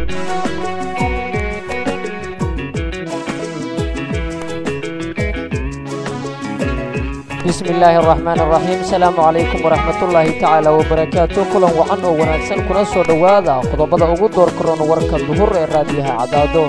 bismi illaahi araxmaan araxiim asalaamu calaykum waraxmatullaahi tacaala wabarakaatu kulan wacan oo wanaagsan kuna soo dhowaada qodobada ugu door karoon warka duhur ee raadiyaha caddaado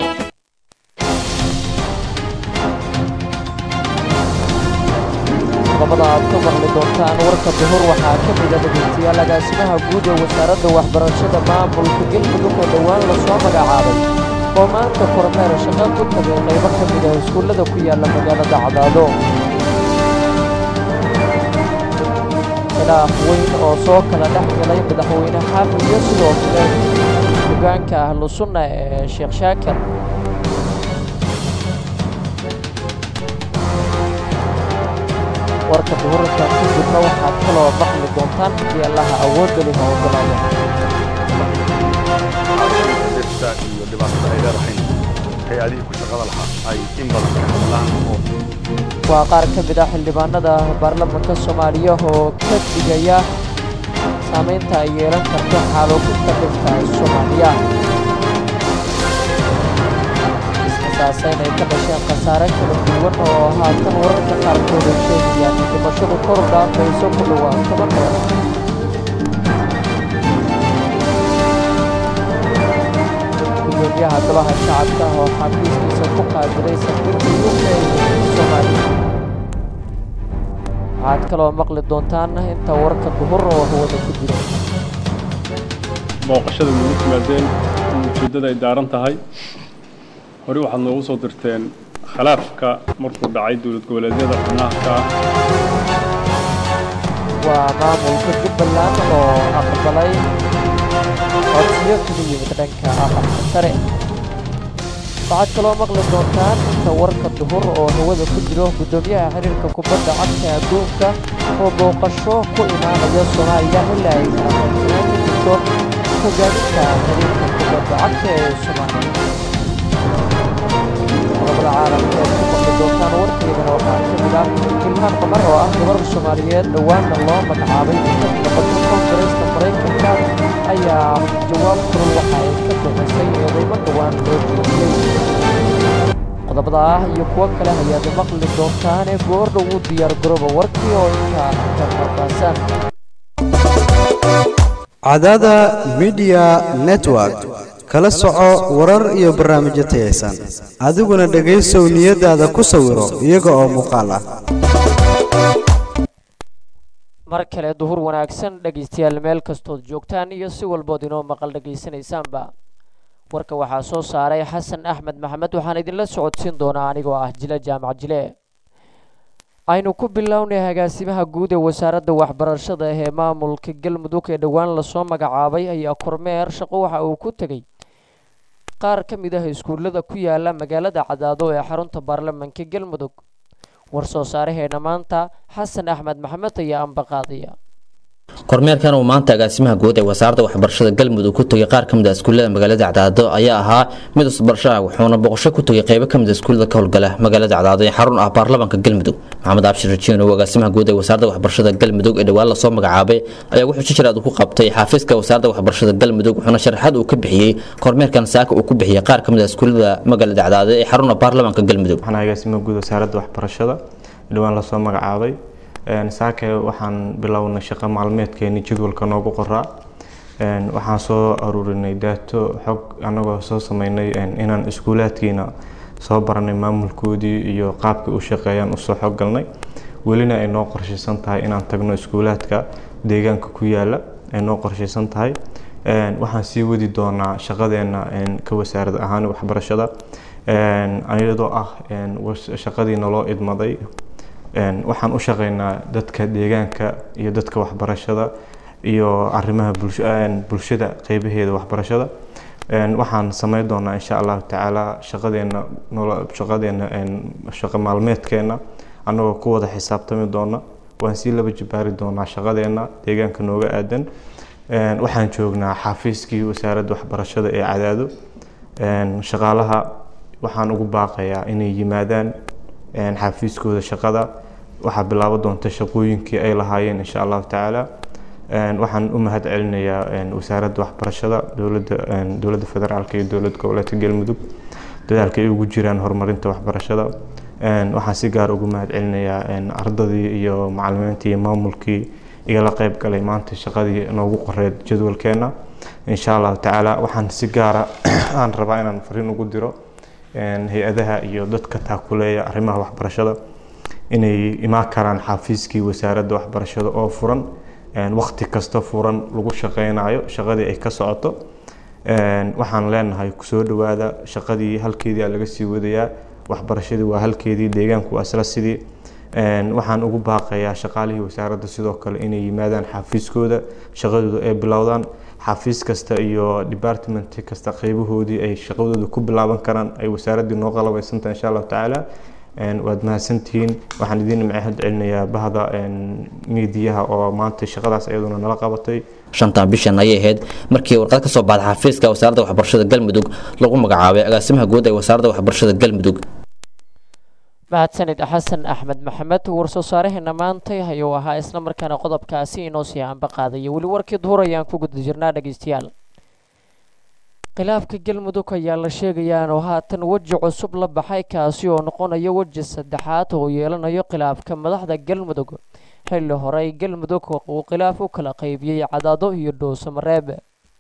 qodobada aad ka maqli doontaan warka duhur waxaa ka mida dhegeystayaal agaasimaha guud ee wasaaradda waxbarashada maamulka galmudug oo dhowaan lasoo magacaabay oo maanta kormeer shaqo ku tagay qaybo ka mid ah iskuullada ku yaalla magaalada cadaado khilaaf weyn oo soo kala dhex galay madaxweyne xaafid iyo sidoo kale hogaanka ahlu sunna ee sheekh shaakir warka duhurka ku jirna waxaad kaloo maqli doontaan haddii allaha awoodda leh oo ogolaada dhirta iyo dhibaatada ay leedahay hay-adihii ku shaqada lahaa ay in badan ka hadlaan oo waa qaar ka mid ah xildhibaanada baarlamaanka soomaaliya oo ka digaya saamaynta ay yeelan karto xaaluufinta dhirta soomaaliya iskasaasayn ay ka dhasheen khasaare kala duwan oo haatan wararka qaarkood ay sheegayaan in dhimashadu kor u dhaafayso ku dhowaa toban dheer gudoomiyaha golaha shacabka oo xafiiskiisa ku qaabilay safiirka uk ee soomaaliya waxaad kaloo maqli doontaan inta warka duhur oo hawada ku jira booqashada nagu timaadeen in ujeeddada ay daaran tahay hore waxaad noogu soo dirteen khilaafka markuu dhacay dowlad goboleedyada xubnaha ah waa maamulka jubbaland oo aqbalay codsiyo kaga yimid dhanka aqalka sare waxaad kaloo maqli doontaan inta warka duhur oo hawada ku jiro guddoomiyaha xiriirka kubadda cagta adduunka oo booqasho ku imaanaya soomaaliya ilaa ay kala qaybsanaan ka jirto hogaaminta xiriirka kubadda cagta ee soomaaliya qodobada caalamka eed ku maqli doontaan warkeedana waxaa ka mid ah ilhaan qamar oo ah gabar soomaaliyeed dhowaanna loo magacaabay inka noqoto koongareeska maraykanka ayaa jawaab kulul waxa ay ka bixisay eedaymo dhowaan loo jeediyey qodobada ah iyo kuwo kale ayaad maqli doontaane goordhow u diyaar garooba warkii oo intaa ka faahfaahsan cadada midiya network kala soco warar iyo barnaamijyo tayaysan adiguna dhegaysow niyadaada ku sawiro iyaga oo muuqaal ah mar kale duhur wanaagsan dhegaystayaal meel kastood joogtaan iyo si walbood inoo maqal dhegaysanaysaanba warka waxaa soo saaray xasan axmed maxamed waxaan idinla socodsiin doonaa anigoo ah jile jaamac jile aynu ku bilownay agaasimaha guud ee wasaaradda waxbarashada ee maamulka galmudug ee dhowaan lasoo magacaabay ayaa kormeer shaqo waxa uu ku tegey qaar ka mid ah iskuullada ku yaala magaalada cadaado ee xarunta baarlamaanka galmudug war soo saaraheena maanta xasan axmed maxamed ayaa ambaqaadaya kormeerkan uu maanta agaasimaha guud ee wasaaradda waxbarashada galmudug ku tegay qaar ka mid a iskuullada magaalada cadaado ayaa ahaa mid isbarasho ah wuxuuna boqosho ku tegay qaybo ka mid a iskuullada ka howlgala magaalada cadaado ee xarun ah baarlamaanka galmudug maxamed abshir rajiin oo agaasimaha guud ee wasaaradda waxbarashada galmudug ee dhowaan lasoo magacaabay ayaa wuxuu si jiraad ku qabtay xaafiiska wasaaradda waxbarashada galmudug wuxuuna sharaxaad uu ka bixiyey kormeerkan saaka uu ku bixiyey qaar ka mid a iskuullada magaalada cadaado ee xarun ah baarlamaanka galmudug waxaan agaasimaha guud wasaaradda waxbarashada dhowaan lasoo magacaabay saake waxaan bilownay shaqo maalmeedkeeni jadwalka noogu qoraa waxaan soo aruurinay daato xog anagoo soo sameynay inaan iskuulaadkiina soo baranay maamulkoodii iyo qaabkay u shaqeeyaan usoo xog galnay welina ay noo qorshaysan tahay inaan tagno iskuulaadka deegaanka ku yaala ay noo qorshaysan tahay waxaan sii wadi doonaa shaqadeena ka wasaarad ahaan waxbarashada iyadoo ah shaqadii naloo idmaday waxaan u shaqeynaa dadka deegaanka iyo dadka waxbarashada iyo arrimaha bulshada qeybaheeda waxbarashada waxaan sameyn doonaa insha allahu tacaala shaqadeena shaqadeena shaqo maalmeedkeena annagoo ku wada xisaabtami doona waan sii laba jibaari doonaa shaqadeena deegaanka nooga aadan waxaan joognaa xafiiskii wasaaradda waxbarashada ee cadaado shaqaalaha waxaan ugu baaqayaa inay yimaadaan xafiiskooda shaqada waxaa bilaabo doonta shaqooyinkii ay lahaayeen insha allahu tacaala waxaan u mahad celinayaa wasaaradda waxbarashada dowladda dowladda federaalka iyo dowlad goboleedka galmudug dadaalka ay ugu jiraan horumarinta waxbarashada waxaan si gaar ugu mahad celinayaa ardadii iyo macalimiintii iyo maamulkii igala qayb galay maanta shaqadii noogu qoreed jadwalkeena insha allahu tacaala waxaan si gaara aan rabaa inaan fariin ugu diro hay-adaha iyo dadka taakuleeya arrimaha waxbarashada inay imaan karaan xafiiskii wasaaradda waxbarashada oo furan waqti kasta furan lagu shaqeynayo shaqadii ay ka socoto waxaan leenahay kusoo dhawaada shaqadii halkeedii laga sii wadayaa waxbarashadii waa halkeedii deegaanku waa isla sidii waxaan ugu baaqayaa shaqaalihii wasaaradda sidoo kale inay yimaadaan xafiiskooda shaqadooda ay bilowdaan xafiis kasta iyo department kasta qeybahoodii ay shaqadooda ku bilaaban karaan ay wasaaraddii noo qalabeysantahay insha allahu tacaala waad mahadsantihiin waxaan idin mahad celinayaa bahda miidiyaha oo maanta shaqadaas iyaduna nala qabatay shantan bishan ayay ahayd markii warqad ka soo baxday xafiiska wasaaradda waxbarashada galmudug lagu magacaabay agaasimaha guud ee wasaaradda waxbarashada galmudug mahadsanid xasan axmed maxamed warsoo saaraheena maantay ayuu ahaa isla markaana qodobkaasi inoo sii anba qaadaya weli warkii duhur ayaan ku guda jirnaa dhegeystayaal khilaafka galmudug ayaa la sheegayaa inuu haatan weji cusub la baxay kaasi oo noqonayo weji saddexaad oo yeelanayo khilaafka madaxda galmudug xilli horey galmudug uu khilaaf u kala qaybiyey cadaado iyo dhuusamareeb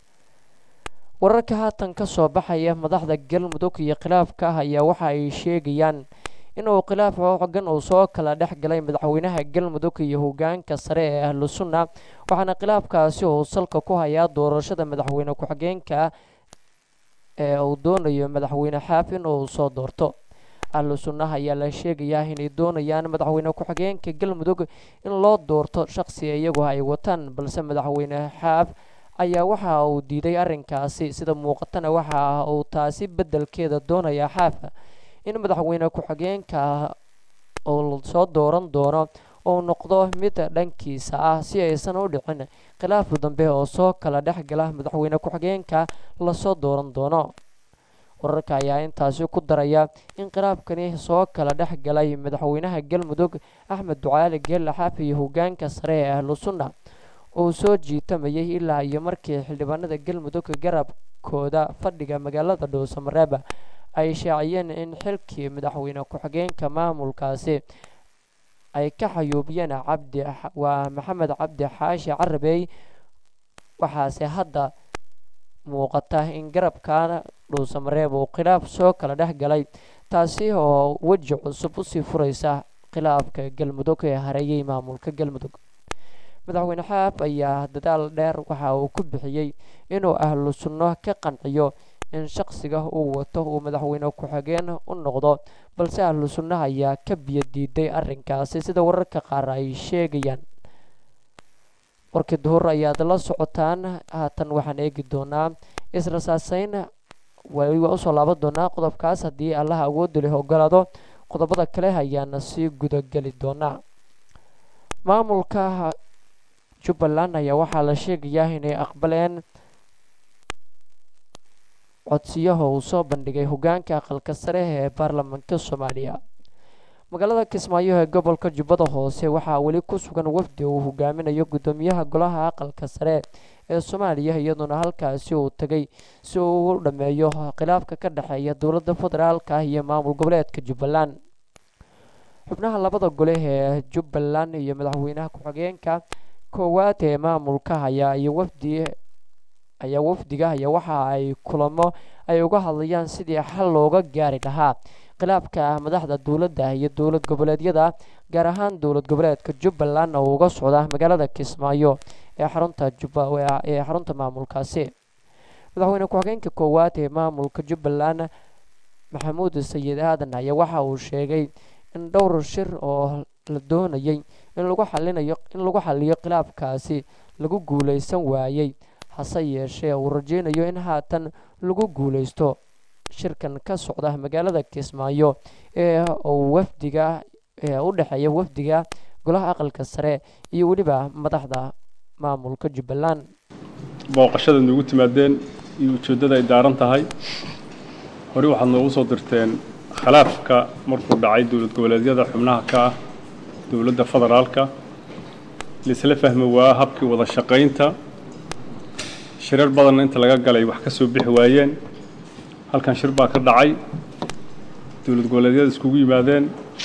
wararka haatan ka soo baxaya madaxda galmudug iyo khilaafka ah ayaa waxa ay sheegayaan inuu khilaaf xoogan uu soo kala dhex galay madaxweynaha galmudug iyo hogaanka sare ee ahlu sunna waxaana khilaafkaasi uu salka ku hayaa doorashada madaxweyne ku-xigeenka ee uu doonayo madaxweyne xaaf in uu soo doorto ahlu sunnaha ayaa la sheegayaa inay doonayaan madaxweyne ku-xigeenka galmudug in loo doorto shaqsi iyagu ay wataan balse madaxweyne xaaf ayaa waxa uu diiday arrinkaasi sida muuqatana waxa uu taasi beddelkeeda doonayaa xaaf in madaxweyne ku-xigeenka uu soo dooran doono uu noqdo mid dhankiisa ah si aysan u dhicin khilaaf dambe oo soo kala dhex gala madaxweyne ku-xigeenka lasoo dooran doono wararka ayaa intaasi ku daraya in khilaafkani soo kala dhex galay madaxweynaha galmudug axmed ducaali geelle xaaf iyo hogaanka sare ee ahlu sunna uu soo jiitamayay ilaa iyo markii xildhibaanada galmudug garabkooda fadhiga magaalada dhuusamareeb ay shaaciyeen in xilkii madaxweyne ku-xigeenka maamulkaasi ay ka xayuubiyeen cabdi waa maxamed cabdi xaashi carabey waxaase hadda muuqata in garabkan dhuusamareeb uu khilaaf soo kala dhex galay taasi oo weji cusub usii furaysa khilaafka galmudug ee hareeyay maamulka galmudug madaxweyne xaaf ayaa dadaal dheer waxa uu ku bixiyey inuu ahlu sunno ka qanciyo in shaqsiga uu wato uu madaxweyne ku-xigeen u noqdo balse ahlu sunnaha ayaa ka biyo diiday arrinkaasi sida wararka qaar ay sheegayaan warkii duhur ayaad la socotaan haatan waxaan eegi doonaa isla saaseyn waliba usoo laaban doonaa qodobkaas haddii allaha awoodda leh ogolaado qodobada kale ayaana sii gudageli doonaa maamulka jubbaland ayaa waxaa la sheegayaa inay aqbaleen codsiyaha uu soo bandhigay hogaanka aqalka sare ee baarlamaanka soomaaliya magaalada kismaayo ee gobolka jubbada hoose waxaa weli ku sugan wafdi uu hogaaminayo guddoomiyaha golaha aqalka sare ee soomaaliya iyadoona halkaasi uu tegay si uu u dhameeyo khilaafka ka dhexeeya dowladda federaalka iyo maamul goboleedka jubbaland xubnaha labada gole ee jubbaland iyo madaxweynaha ku-xigeenka koowaad ee maamulka ayaa iyo wafdi ayaa wafdiga ayaa waxa ay kulamo ay uga hadlayaan sidii xal looga gaari lahaa khilaafka madaxda dowladda iyo dowlad goboleedyada gaar ahaan dowlad goboleedka jubbaland oo uga socda magaalada kismaayo ee xarunta juba ee xarunta maamulkaasi madaxweyne ku-xigeenka koowaad ee maamulka jubbaland maxamuud sayid aadan ayaa waxa uu sheegay in dhowr shir oo la doonayay in lagu xalinayo in lagu xaliyo khilaafkaasi lagu guuleysan waayey hase yeeshee uu rajeynayo in haatan lagu guuleysto shirkan ka socda magaalada kismaayo ee uu wafdiga ee u dhexeeya wafdiga golaha aqalka sare iyo weliba madaxda maamulka jubbaland booqashada noogu timaadeen iyo ujeeddada ay daaran tahay horey waxaad noogu soo dirteen khilaafka markuu dhacay dowlad goboleedyada xubnaha ka ah dowladda federaalka laisla fahmi waa habkii wada shaqaynta shirar badanna inta laga galay wax ka soo bixi waayeen halkan shir baa ka dhacay dowlad goboleedyada iskugu yimaadeen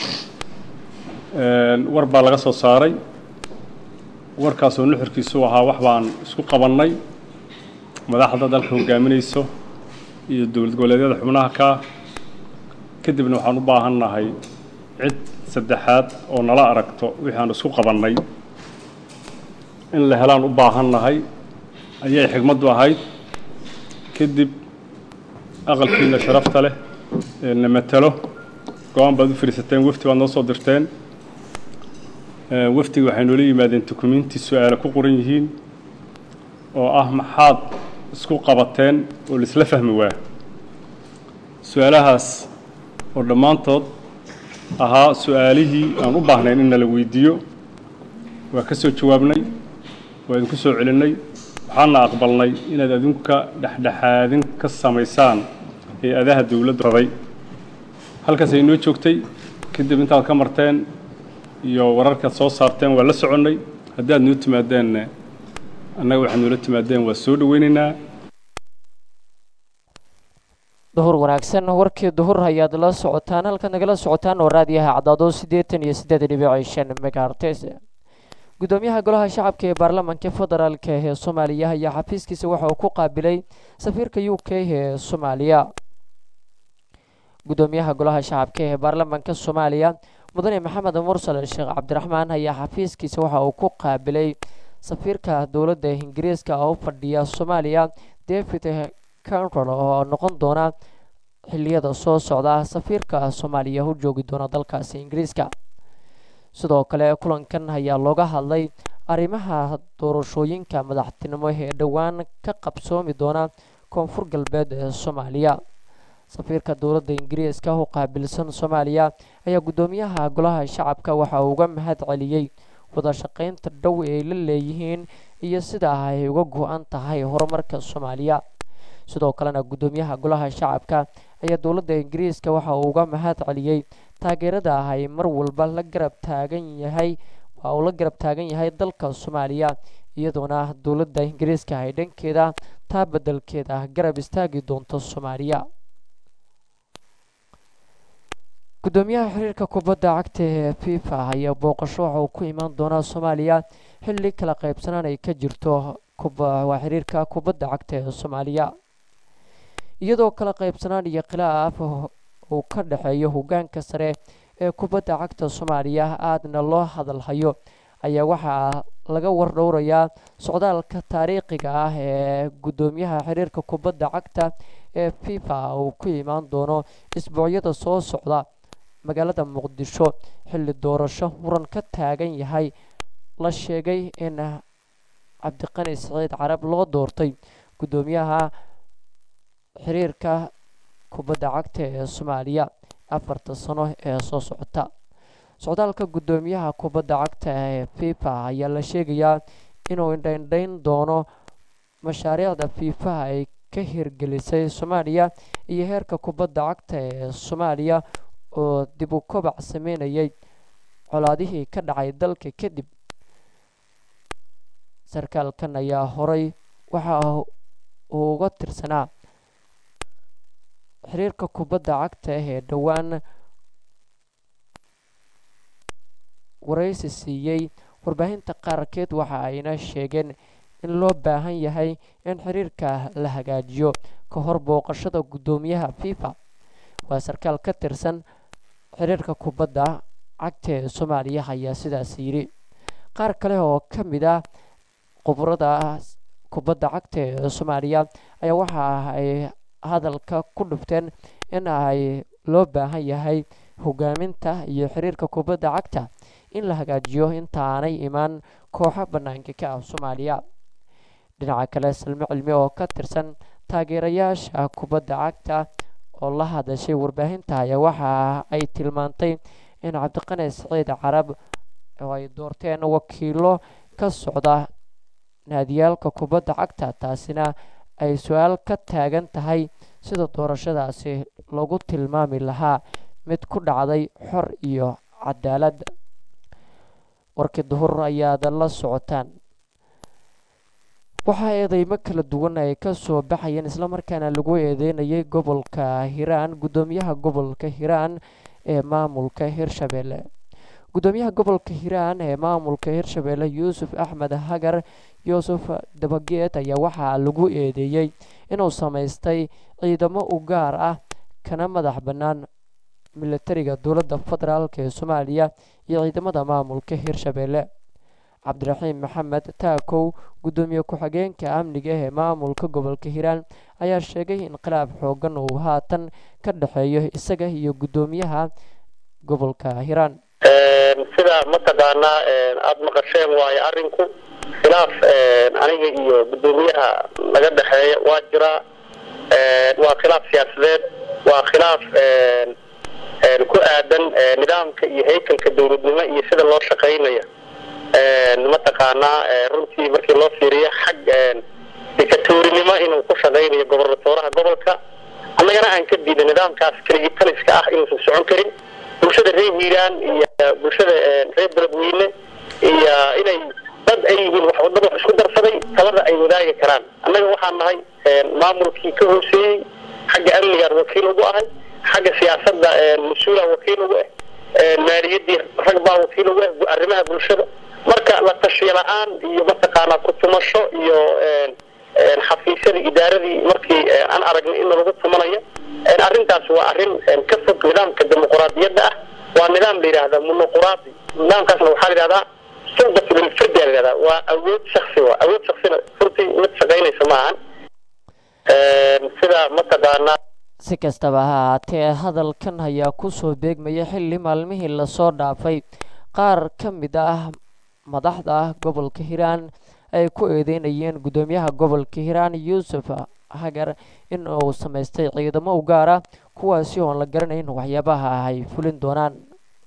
war baa laga soo saaray warkaasoo nuxurkiisu ahaa wax baan isku qabannay madaxda dalka hogaaminayso iyo dowlad goboleedyada xubnaha ka kadibna waxaan u baahan nahay cid saddexaad oo nala aragto wixii aan isku qabannay in la helaan u baahan nahay ayay xigmaddu ahayd kadib aqalkiina sharafta leh ee na matalo go-aan baad u fadhiisateen wafti baad noo soo dirteen waftiga waxay noola yimaadeen dukumiinti su-aale ku qoran yihiin oo ah maxaad isku qabateen oo laisla fahmi waa su-aalahaas oo dhammaantood ahaa su-aalihii aan u baahnayn in nala weydiiyo waa ka soo jawaabnay waa idinku soo celinnay waxaana aqbalnay inaad adinka dhexdhexaadin ka samaysaan hay-adaha dowladda raday halkaas ay noo joogtay kadib intaad ka marteen iyo wararkaad soo saarteen waa la soconnay haddii aad noo timaadeenna annaga waxaad noola timaadeen waa soo dhoweynaynaa duhur wanaagsan warkii duhur ayaad la socotaan halkaad nagala socotaan oo raadiyaha caddaado siddeetan iyo siddeed dhibic shan megahertes gudoomiyaha golaha shacabka ee baarlamaanka federaalk ee soomaaliya ayaa xafiiskiisa waxa uu ku qaabilay safiirka u k ee soomaaliya gudoomiyaha golaha shacabka ee baarlamaanka soomaaliya mudane maxamed mursal sheekh cabdiraxmaan ayaa xafiiskiisa waxa uu ku qaabilay safiirka dowladda ingiriiska oo u fadhiya soomaaliya david canrol oo noqon doona xiliyada soo socda safiirka soomaaliya u joogi doona dalkaasi ingiriiska sidoo kale kulankan ayaa looga hadlay arrimaha doorashooyinka madaxtinimo ee dhowaan ka qabsoomi doona koonfur galbeed ee soomaaliya safiirka dowladda ingiriiska u qaabilsan soomaaliya ayaa guddoomiyaha golaha shacabka waxa uu uga mahad celiyey wada shaqaynta dhow ay la leeyihiin iyo sida ay uga go-an tahay horumarka soomaaliya sidoo kalena guddoomiyaha golaha shacabka ayaa dowladda ingiriiska waxa uu uga mahad celiyey taageerada ay mar walba la garab taagan yahay waa uu la garab taagan yahay dalka soomaaliya iyadoona dowladda ingiriiska ay dhankeeda taa beddelkeeda garab istaagi doonto soomaaliya guddoomiyaha xiriirka kubadda cagta ee fifa ayaa booqasho waxa uu ku imaan doonaa soomaaliya xilli kala qaybsanaan ay ka jirto waa xiriirka kubadda cagta ee soomaaliya iyadoo kala qaybsanaan iyo khilaaf uu ka dhexeeyo hogaanka sare ee kubadda cagta soomaaliya aadna loo hadalhayo ayaa waxaa laga wardhowrayaa socdaalka taariikhiga ah ee guddoomiyaha xiriirka kubadda cagta ee fifa uu ku imaan doono isbuucyada soo socda magaalada muqdisho xilli doorasho muran ka taagan yahay la sheegay in cabdiqani saciid carab loo doortay guddoomiyaha xiriirka kubadda cagta ee soomaaliya afarta sano ee soo socota socdaalka guddoomiyaha kubadda cagta ee fifa ayaa la sheegayaa inuu indhaindhayn doono mashaariicda fifa ay ka hirgelisay soomaaliya iyo heerka kubadda cagta ee soomaaliya oo dib u kobac sameynayay colaadihii ka dhacay dalka kadib sarkaalkan ayaa horay waxa uu uga tirsanaa xiriirka kubadda cagta ee dhowaan waraysi siiyey warbaahinta qaarkeed waxa ayna sheegeen in loo baahan yahay in xiriirka la hagaajiyo ka hor booqashada guddoomiyaha fifa waa sarkaal ka tirsan xiriirka kubadda cagta ee soomaaliya ayaa sidaas yidhi qaar kale oo ka mid ah khubrada kubadda cagta ee soomaaliya ayaa waxa ay hadalka ku dhufteen in ay loo baahan yahay hogaaminta iyo xiriirka kubadda cagta in la hagaajiyo intaanay imaan kooxo bannaanka ka ah soomaaliya dhinaca kale salmo cilmi oo ka tirsan taageerayaasha kubadda cagta oo la hadashay warbaahinta ayaa waxa ay tilmaantay in cabdiqani saciid carab oo ay doorteen wakiilo ka socda naadiyaalka kubadda cagta taasina ay su-aal ka taagan tahay sida doorashadaasi lagu tilmaami lahaa mid ku dhacday xor iyo cadaalad warkii duhur ayaad la socotaan waxaa eedeymo kala duwan ay ka soo baxayeen islamarkaana lagu eedeynayay gobolka hiiraan guddoomiyaha gobolka hiiraan ee maamulka hirshabeelle guddoomiyaha gobolka hiiraan ee maamulka hirshabeelle yuusuf axmed hagar yuusuf dabageed ayaa waxaa lagu eedeeyey inuu samaystay ciidamo u gaar ah kana madax bannaan militariga dowladda federaalk ee soomaaliya iyo ciidamada maamulka hirshabeelle cabdiraxiim maxamed taakow guddoomiye ku-xigeenka amniga ee maamulka gobolka hiiraan ayaa sheegay in khilaaf xoogan uu haatan ka dhexeeyo isaga iyo guddoomiyaha gobolka hiiraan sida mataqaanaa aada maqasheen waayo arinku khilaaf aniga iyo guddoomiyaha laga dhexeeya waa jiraa waa khilaaf siyaasadeed waa khilaaf ku aadan nidaamka iyo haykalka dowladnimo iyo sida loo shaqaynayo mataqaanaa runtii markii loo fiiriyo xag dikatoorinimo inuu ku shaqaynayo gobernatooraha gobolka annagana aan ka diiday nidaamkaas keligitaliska ah inuusan socon karin bulshada reer hiiraan iyo bulshada reer beledweyne iyo inay dad ay yihiin wax wadada wax isku darsaday talada ay wadaagi karaan annaga waxaan nahay maamulkii ka hooseeyey xagga amnigaan wakiil ugu ahay xagga siyaasadda mas-uulaan wakiil ugu ah maaliyadii rag baa wakiil ugu ah arrimaha bulshada marka la tashiyo la-aan iyo mataqaanaa ku-tumasho iyo xafiisyadii idaaradii markii aan aragnay in lagu tumanayo arrintaas waa arrin ka fog nidaamka dimuquraadiyadda ah waa nidaam la yidhaahdaa monoquraadi nidaamkaasna waxaa la yidhahdaa suldat lilfirdi la yidhahdaa waa awood shaksi waa awood shaksina runtii mid shaqaynaysa ma ahan sida mataqaanaa si kastaba ha ahaatee hadalkan ayaa kusoo beegmaya xilli maalmihii lasoo dhaafay qaar ka mid ah madaxda gobolka hiiraan ay ku eedeynayeen guddoomiyaha gobolka hiiraan yuusuf hagar in uu samaystay ciidamo u gaara kuwaasi oon la garanayn waxyaabaha ay fulin doonaan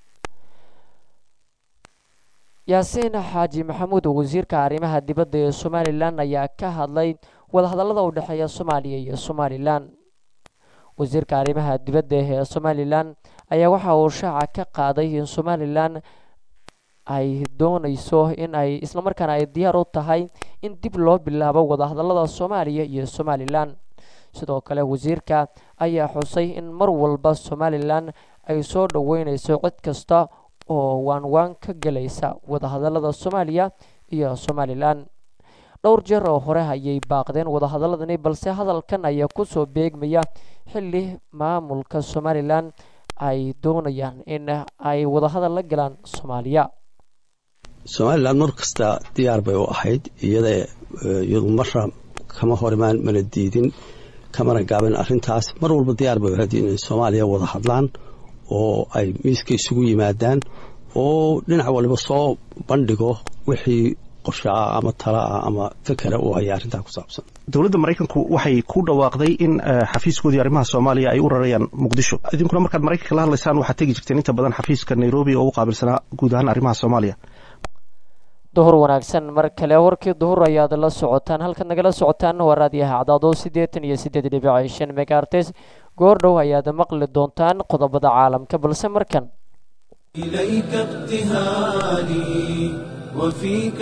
yaasiin xaaji maxamuud wasiirka arrimaha dibadda ee somalilan ayaa ka hadlay wadahadallada u dhexeeya soomaaliya iyo somalilan wasiirka arrimaha dibadda ee somalilan ayaa waxa uu shaaca ka qaaday in somalilan ay doonayso in ay islamarkaana ay diyaar u tahay in dib loo bilaabo wadahadallada soomaaliya iyo somalilan sidoo kale wasiirka ayaa xusay in mar walba somalilan ay soo dhoweyneyso cid kasta oo waanwaan ka gelaysa wadahadallada soomaaliya iyo somalilan dhowr jeer oo hore ayay baaqdeen wadahadaladani balse hadalkan ayaa kusoo beegmaya xilli maamulka somalilan ay doonayaan in ay wadahadal la galaan soomaaliya somalilan mar kasta diyaar bay u ahayd iyada iyadu marra kama hor imaan mana diidin kamana gaabin arrintaas mar walba diyaar bay u ahayd inay soomaaliya wada hadlaan oo ay miiska isugu yimaadaan oo dhinac waliba soo bandhigo wixii qorshe ah ama tala ah ama fikera uu haya arrintaa ku saabsan dowladda maraykanku waxay ku dhawaaqday in xafiiskoodii arrimaha soomaaliya ay u rarayaan muqdisho idinkuna markaad maraykanka la hadlaysaan waxaad tegi jirteen inta badan xafiiska nairobi oo u qaabilsanaa guud ahaan arrimaha soomaaliya duhur wanaagsan mar kale warkii duhur ayaad la socotaan halkaad nagala socotaan waa raadiyaha cadaado siddeetan iyo siddeed dhibic shan megaartes goordhow ayaad maqli doontaan qodobada caalamka balse markan إليك ابتهالي وفيك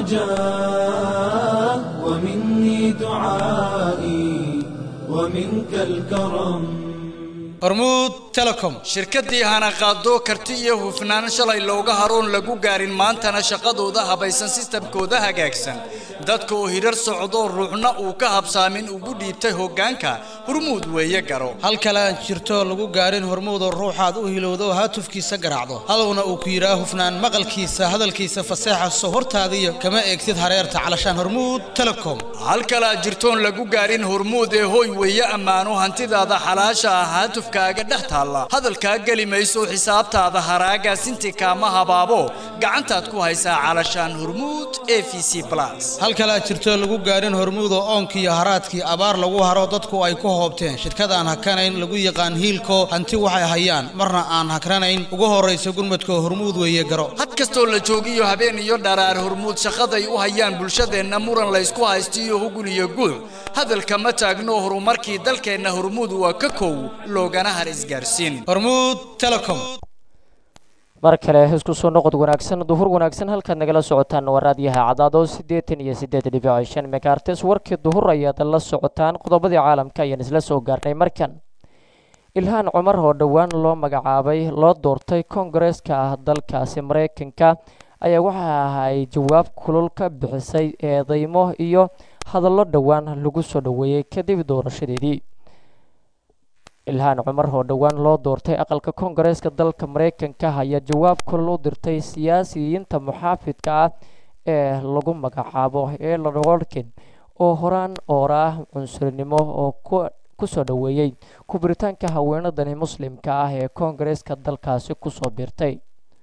الرجاء ومني دعائي ومنك الكرم hormuud telecom shirkaddii hanaqaado karti iyo hufnaan shalay looga haroon lagu gaarin maantana shaqadooda habaysan sistamkooda hagaagsan dadka oo hirar socdo ruuxna uu ka habsaamin ugu dhiibtay hoggaanka hormuud weeye garo hal kale aan jirto lagu gaarin hormuudoo ruuxaad u hilowdo haatufkiisa garaacdo hadowna uu ku yidhaa hufnaan maqalkiisa hadalkiisa faseexaso hortaadiyo kama eegtid hareerta calashaan hormuud telecom hal kale aad jirtoon lagu gaarin hormuud ee hooy weeye ammaano hantidaada xalaasha ah haatufkaaga dhex taalla hadalkaa geli mayso xisaabtaada haraagaasinti kaama habaabo gacantaad ku haysaa calashaan hormuud e v c plus hal kale aad jirto lagu gaarin hormuudoo oonkiiyo haraadkii abaar lagu haro dadku ay ku hoobteen shirkadaan hakanayn lagu yaqaan hiilko hanti waxay hayaan marna aan hakranayn ugu horraysa gurmadka hormuud weeye garo had kastoo la joogiyo habeen iyo dharaar hormuud shaqaday u hayaan bulshadeenna muran laysku haystiyo hugun iyo guuc hadalka ma taagno horumarkii dalkeenna hormuud waa ka kow loogana har isgaarsiin hormuud telecom mar kale isku soo noqod wanaagsan duhur wanaagsan halkaad nagala socotaan waa raadiyaha cadaado siddeetan iyo siddeed dhibic shan megaartes warkii duhur ayaad la socotaan qodobadii caalamka ayaan isla soo gaarnay markan ilhaan cumar oo dhowaan loo magacaabay loo doortay koongareeska ah dalkaasi maraykanka ayaa waxa ay jawaab kulul ka bixisay eedeymo iyo hadallo dhowaan lagu soo dhoweeyey kadib doorashadeedii ilhaan cumar oo dhowaan loo doortay aqalka koongareeska dalka maraykanka ayaa jawaab kulul u dirtay siyaasiyiinta muxaafidka ah ee lagu magacaabo elon wolkin oo horaan oora ah cunsurinimo oo kusoo dhoweeyey kubiritaanka haweenadani muslimka ah ee koongareeska dalkaasi kusoo biirtay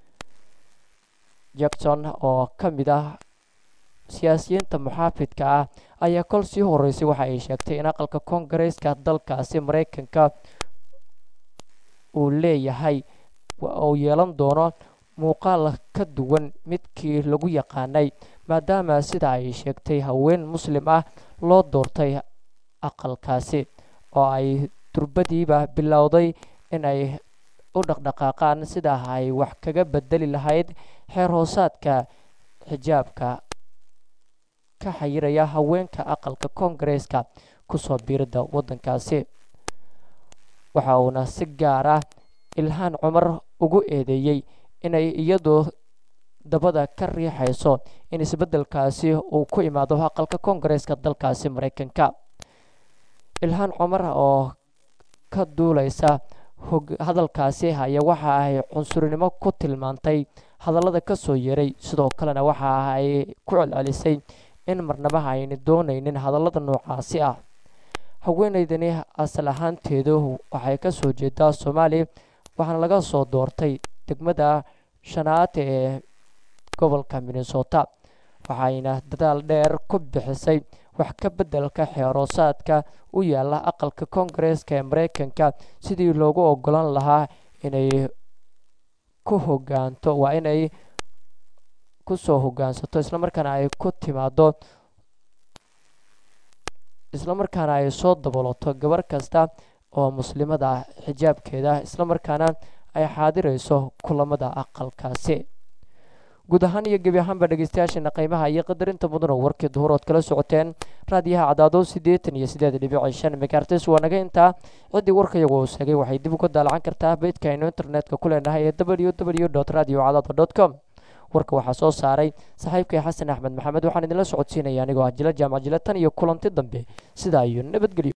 jackson oo ka mid ah siyaasiyiinta muxaafidka ah ayaa kol sii horeysay waxa ay sheegtay in aqalka koongareeska dalkaasi maraykanka uu leeyahay uu yeelan doono muuqaal ka duwan midkii lagu yaqaanay maadaama sida ay sheegtay haween muslim ah loo doortay aqalkaasi oo ay durbadiiba bilowday in ay u dhaqdhaqaaqaan sida ay wax kaga bedeli lahayd xeer hoosaadka xijaabka ka xayiraya haweenka aqalka koongareeska kusoo biirida waddankaasi waxa uuna si gaar ah ilhaan cumar ugu eedeeyey inay iyadu dabada ka riixayso in isbeddelkaasi uu ku imaado aqalka koongareeska dalkaasi maraykanka ilhaan cumar oo ka duuleysa hadalkaasi ayaa waxa ay cunsurinimo ku tilmaantay hadallada ka soo yeeray sidoo kalena waxa ay ku celcelisay in marnaba ayna doonaynin hadallada noocaasi ah haweeneydani asal ahaanteedu waxay ka soo jeedaa soomaaliya waxaana laga soo doortay degmada shanaad ee gobolka minnesota waxayna dadaal dheer ku bixisay wax ka beddelka xeeroosaadka u yaala aqalka koongareeska ee maraykanka sidii loogu ogolan lahaa inay ku hogaanto waa inay kusoo hogaansato islamarkaana ay ku timaado islamarkaana ay soo daboloto gabar kasta oo muslimada ah xijaabkeeda islamarkaana ay xaadirayso kulamada aqalkaasi guud ahaan iyo gebi ahaanba dhegeystayaasheena qiimaha iyo qadarinta mudan oo warkii duhurood kala socoteen raadiyaha cadaado siddeetan iyo siddeed dhibic shan megaartes waa naga intaa ciddii warkayagu uu sheegay waxay dib uga daalacan kartaa beydka aynu internetka ku leenahay ee w w dot radio cadaado dot com warka waxaa soo saaray saaxiibkay xasan axmed maxamed waxaan idinla socodsiinaya anigoo ah jila jaamac jila tan iyo kulanti dambe sidaa iyo nabadgelyo